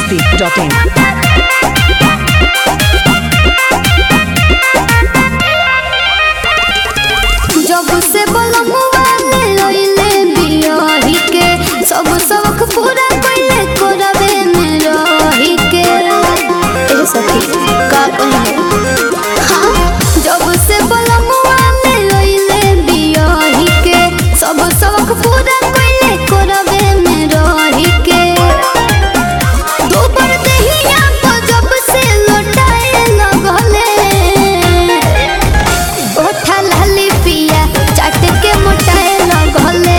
masti.in. जब से बलमुआ ले लइले बियाही के सब शौक पूरा कइले कोरबे में रही के ए सखी का कहे हाँ जब से बलमुआ ले लइले बियाही के सब शौक पूरा कइले कोरबे में रही के दोबर देहिया को जब से लौटाए लगले ओठा लाली पिया चाट के मोटाए लगले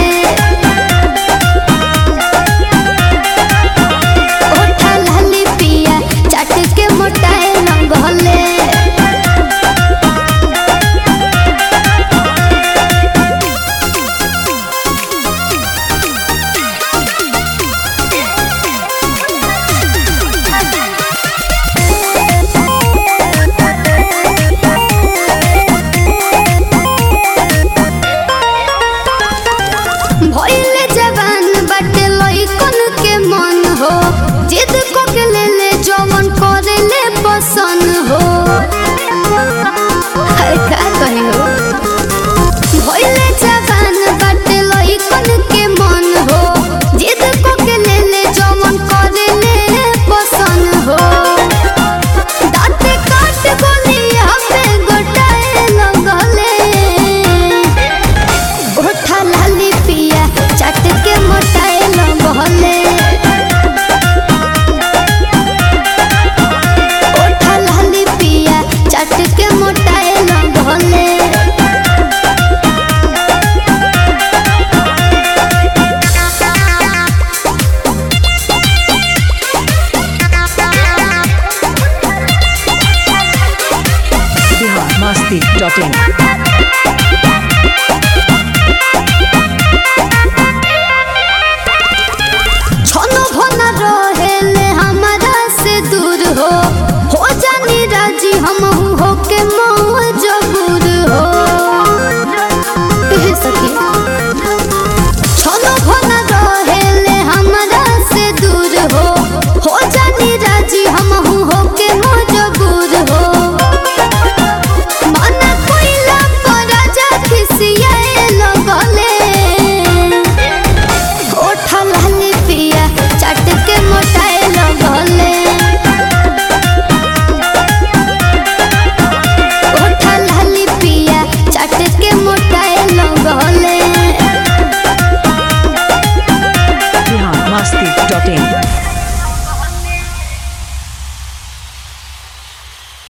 ओठा लाली पिया चाट के मोटाए लगले भइले जवान बाटे लइकन के मन हो जिद को के ले ले जवन करे ले पसंद हो हाय का कहे हो भइले जवान बाटे लइकन के मन हो जिद को के ले ले जवन करे ले पसंद हो दाँते काट गोलिया पे गोटाए लगले ओठा लाली पिया चाट के मोटाए लगले ओठा लाली पिया चाट के मोटाए लगले Bihar masti.in.